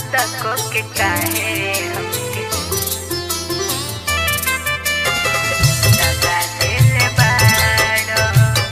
तको के काहे हमके दगा देले बाड़ो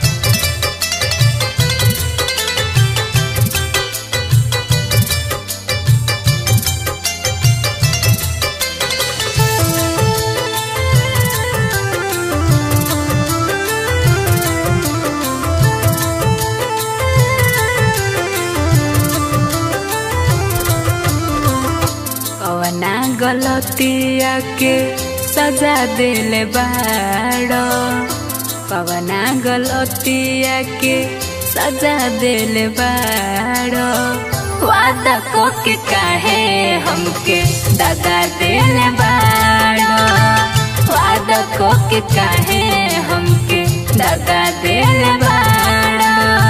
कवना गलतिया के सजा दिले बाड़ो कवना गलतिया के सजा दिले बाड़ो वादा को के काहे हमके दगा दिले बाड़ो वादा को के काहे हमके दगा दिले बाड़ो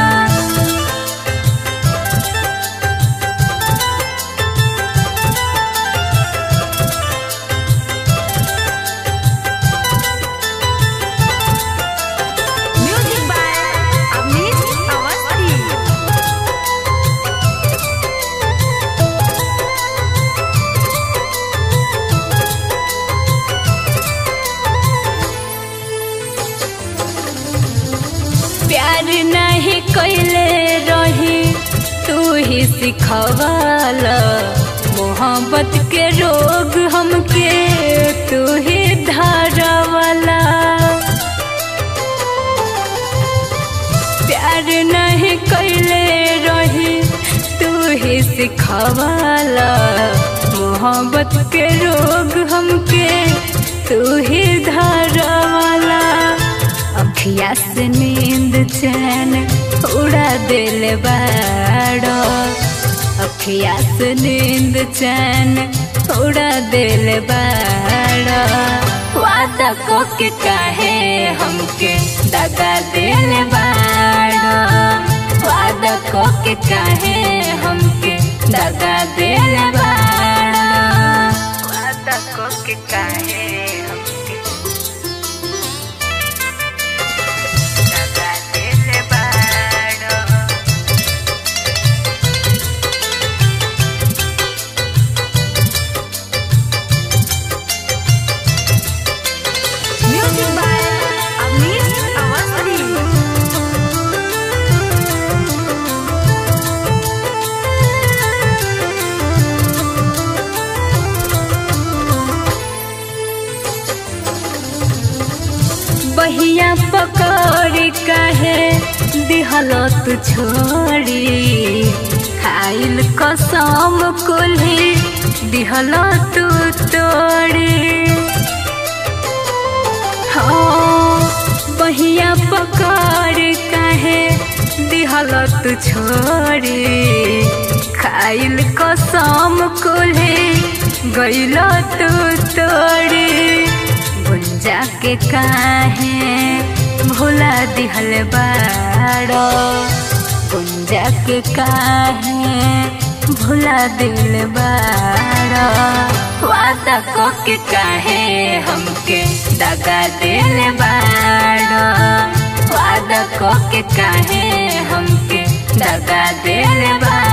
म्यूजिक बाय अमित अवस्थी प्यार नहीं कैले रही तू ही सिखवाल मोहब्बत के रोग हमके तू ही धारवाला प्यार नहीं कैले रही तू ही सिखवाल मोहब्बत के रोग हमके तू ही धारवाला अखिया से नींद चैन उड़ा दिल बाड़ो अखिया से नींद चैन उड़ा दिल बाड़ो वादा को के काहे हमके दगा दिल बाड़ो वादा को के काहे हमके दगा दिल बाड़ो वादा को के काहे हमके दगा दिल बाड़ो म्यूजिक बाय अमित अवस्थी बहिया पकड़ काहे दिहल तू छोड़ी खाइल कसम कुल्ही दिहल तू तोड़ी हाँ बहिया पकड़ काहे दिहल तू छोड़ी खाइल कसम कुल्ही गइल तू तोड़ी गुंजा के काहे भुला दिहल बाड़ो गुंजा के काहे भुला दिल बाड़ो वादा को के काहे हमके दगा दिल बाड़ो वादा को के काहे हमके दगा दिल बाड़ो